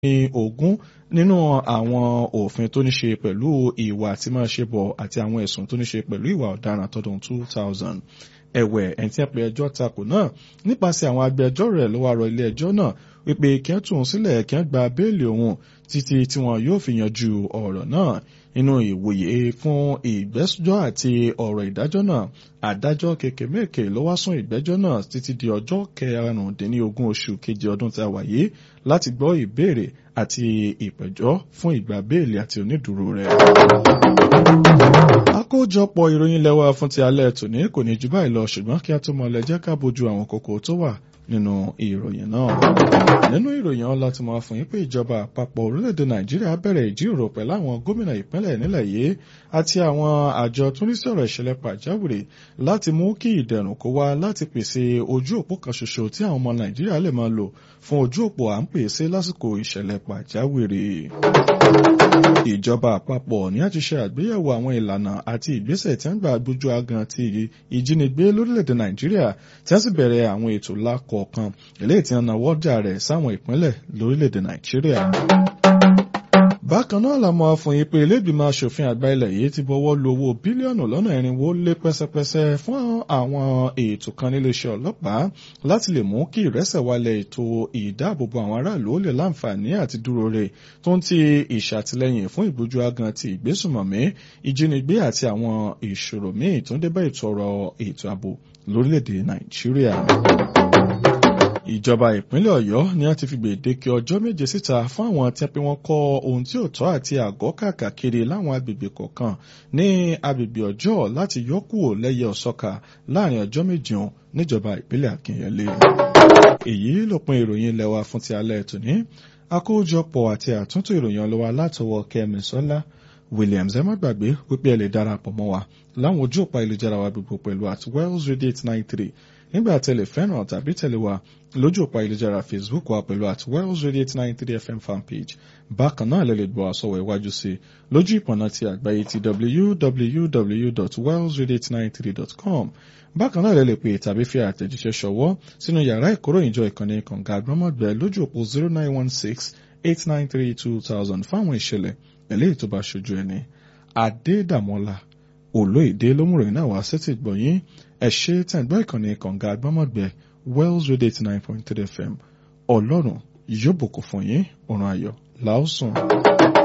ní ogún nínú àwọn òfin tó ní ṣe pẹ̀lú ìwà tí máa ṣe bọ̀ àti àwọn ẹ̀sùn tó ní ṣe pẹ̀lú ìwà ọ̀daràn tọdún 2000 ẹ̀wẹ̀ ẹni tí a pè ẹjọ́ takò náà nípasẹ̀ àwọn agbẹjọ́rò rẹ̀ ló wá rọ ilé ẹjọ́ náà wípé kí wọ́n tún un sílẹ̀ kí wọ́n gba béèlì òun títí tí wọn yóò fi yanjú ọ̀rọ̀ náà nínú ìwòye fún ìgbẹ́jọ́ àti ọ̀rọ̀ ìdájọ́ náà adájọ́ kékèmékè ló wá sún ìgbẹ́jọ́ náà títí di ọjọ́ kẹrìndínlógún oṣù keje ọdún tí a wà yìí láti gbọ́ ìbéèrè àti ìpẹ̀jọ́ fún ìgbà béèlì àti onídùúró rẹ̀. àkójọpọ̀ ìròyìn lẹ́wà fún ti alẹ́ tòní kò ní jù báyìí lọ ṣùgbọ́n kí a tó mọ lẹ́jẹ́ ká bójú àwọn kókó tó wà nínú ìròyìn náà. nínú ìròyìn ọ̀la tí mo fún yín pé ìjọba àpapọ̀ orílẹ̀-èdè nàìjíríà bẹ̀rẹ̀ ìjíròrò pẹ̀lú àwọn gómìnà ìpínlẹ̀ nílẹ̀ yìí àti àwọn àjọ tó ní sọ̀rọ̀ ìṣẹ̀lẹ̀ pàjáwìrì láti mú kí ìdẹ̀rùn kó wá láti pèsè ojú òpó kan ṣoṣo tí àwọn ọmọ nàìjíríà lè máa lò fún ojú òpó à ń pèsè lásìkò ìṣẹ̀lẹ̀ pàjáwìrì. ìjọba àpapọ̀ ní àti ṣe àgbéyẹ̀wò àwọn ìlànà àti ìgbésẹ̀ tí wọ́n gbà gbójú agan ti ìjínigbé lórílẹ̀‐èdè nàìjíríà tí wọ́n sì bẹ̀rẹ̀ àwọn ètò lákọ̀ọ̀kan eléyìí tí wọ́n náwó jà rẹ̀ sáwọn ìpínlẹ̀ lórílẹ̀‐èdè nàìjíríà. bákan náà la mọ̀ fún yín pé ilégbìmọ̀ asòfin àgbà ilẹ̀ yìí ti bọ́wọ́ lu owó bílíọ̀nù lọ́nà irinwó lé pẹ́sẹ́pẹ́sẹ́ fún àwọn ètò kan níléeṣẹ́ ọlọ́pàá láti lè mú kí ìrẹsẹ̀ wálẹ̀ ètò ìdáàbòbò àwọn aráàlú ó lè láǹfààní àti dúró rè tó ń ti ìṣàtìlẹ́yìn fún ìgbójú agan ti ìgbésùmọ̀mí ìjínigbé àti àwọn ìṣòro míì tó ń débẹ̀ ètò ọ̀rọ̀ ètò ààbò lórílẹ̀‐èdè nàìjíríà ìjọba ìpínlẹ̀ ọ̀yọ́ ni a ti fi gbèdéke ọjọ́ méje síta fún àwọn tí wọ́n kọ́ ohun tí ò tọ́ àti àgọ́ kàkàkiri láwọn agbègbè kọ̀ọ̀kan ní agbègbè ọjọ́ láti yọkùò lẹ́yẹ ọ̀sọ́ka láàrin ọjọ́ méje hàn níjọba ìpínlẹ̀ akínyẹlé. èyí lópin ìròyìn ilẹ̀ wa fún ti alẹ́ tòní àkójọpọ̀ àti àtúntò ìròyìn ọlọ́wà látọwọ́ kẹ́mi sọ́lá williams ẹ má gbàgbé wípé ẹ lè darapọ̀ mọ́ wa láwọn ojú òpá ìlújára wa gbogbo pẹ̀lú at wells radio eight nine three nígbà tẹ̀lé fẹ́ràn tàbí tẹ̀lé wa lójú òpá ìlújára facebook wa pẹ̀lú at wells radio eight nine three fm fanpage bákan náà lè lè gbọ́ àsọ̀wọ̀ iwájú sí lójú ìpọ̀nà ti àgbáyé ti www.wellsradio893.com bákan náà lè lè pè tàbí fi àtẹ̀jíṣẹ́ ṣọwọ́ sínú yàrá ìkóròyìnjọ ìkànnì kànga àgbọ́mọ̀gbẹ́ lójú òpó zero nine one six eight nine three two thousand fáwọn ìṣẹ̀lẹ̀ eléyìí tó bá ṣojú ẹni adédàmọ́lá olóyèdè lómùròyìn náà wá sétí gbọ̀nyìn ẹ ṣe tẹ̀gbọ́ ìkànnì kànga àgbọ́mọ̀gbẹ́ wells radio eighty nine point three fm ọlọ́run yóò bùkún fún yín ọ̀run ayọ̀ làásùn.